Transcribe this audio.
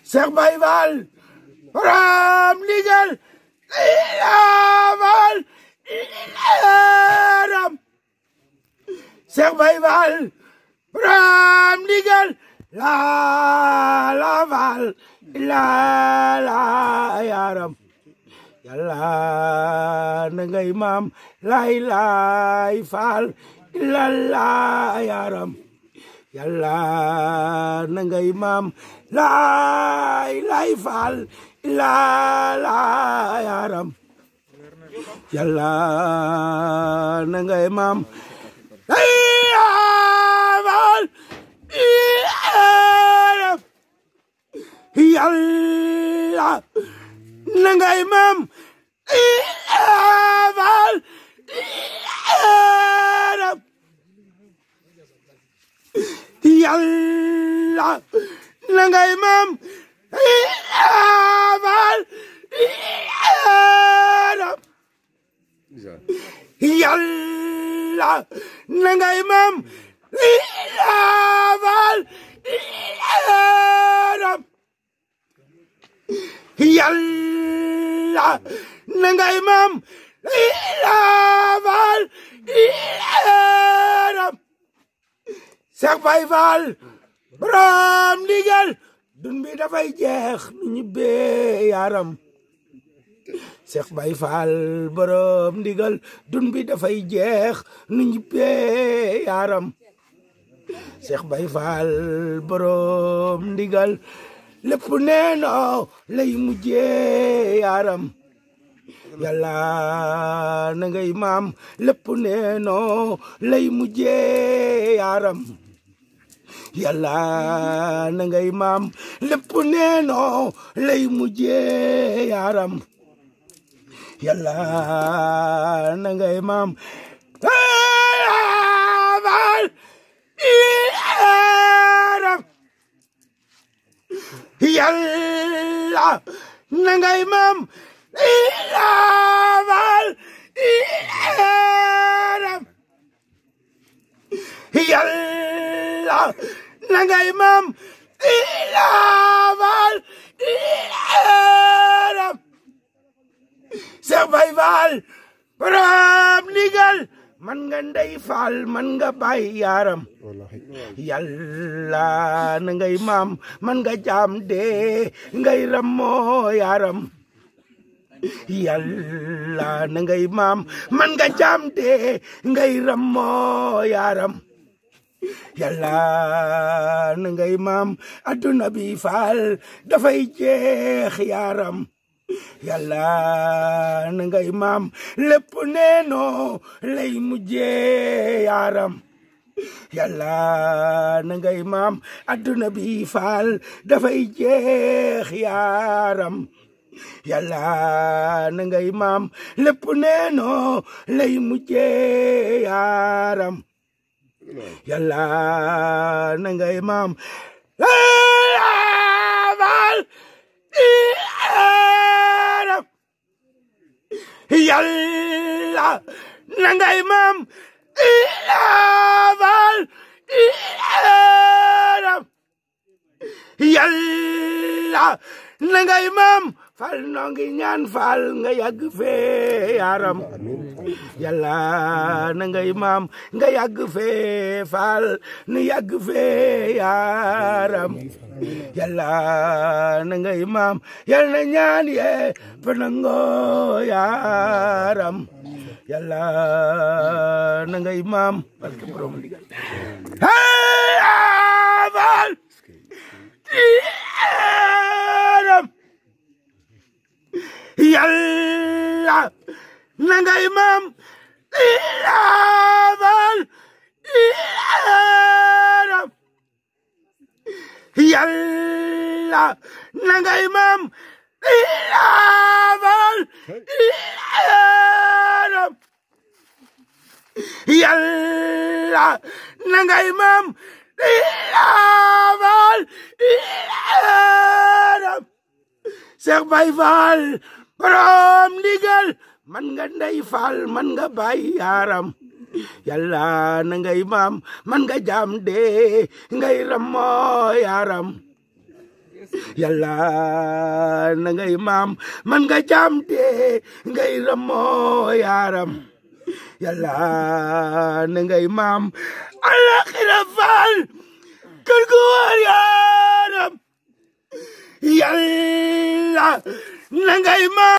Cheikh Baye Fall borom ndigal ilaawal ilaram Cheikh Baye Fall borom ndigal la la Fall la la yaram yàlla na ngay maam lay lay Fall la la yaram yàlla na ngay maam lay lay Fall la la yaram yàlla na ngay maam lay Fall yaram yàlla na ngay maam Fall yaram yàlla na ngay maam Fall yaram yàlla na ngay maam Fall yaram yàlla na ngay maam Fall yaram Cheikh Baye Fall borom ndigal dun bi dafay jeex nu ñibbee yaram Cheikh Baye Fall borom ndigal dun bi dafay jeex nu ñibbee yaram Cheikh Baye Fall borom ndigal lépp neeno lay mujjee yaram yàlla na ngay maam lépp neeno lay mujjee yaram yàlla na ngay maam lépp neeno lay mujjee yaram yàlla na ngay maam Fall yaram yàlla na ngay maam Fall yaram yàlla na ngay maam Fall yaram Cheikh Baye Fall borom ndigal man nga ndey Fall man nga Baye yaram yàlla na ngay maam man nga jaam de ngay rammoo yaram yàlla na ngay maam man nga jaam de ngay rammoo yaram yàlla na ngay maam adduna bi Fall dafay jeex yaram yàlla na ngay maam lépp neeno lay mujjee yaram yàlla na ngay maam adduna bi Fall dafay jeex yaram yàlla na ngay maam lépp neeno lay mujjee yaram yàlla na ngay maam Fall yaram yàlla na ngay maam Fall yaram yàlla na ngay maam Fall noo ngi ñaan Fall nga yàgg fee yaram yàlla na ngay maam nga yàgg fee Fall nu yàgg fee yaram yàlla na ngay maam yal na ñaan yee panango yaram yàlla na ngay maam barke borom ndigal Fall yaram yàlla na ngay maam Fall yaram yàlla na ngay maam Fall yaram yàlla na ngay maam Fall yaram Cheikh Baye Fall borom ndigal man nga ndey Fall man nga Baye yaram yàlla na ngay maam man nga jaam de ngay rammo yaram yàlla na ngay maam man nga jaamte ngay ramoo yaaram yàlla na ngay maam alaxira faal kër gu war yaaram yàlla na ngay maam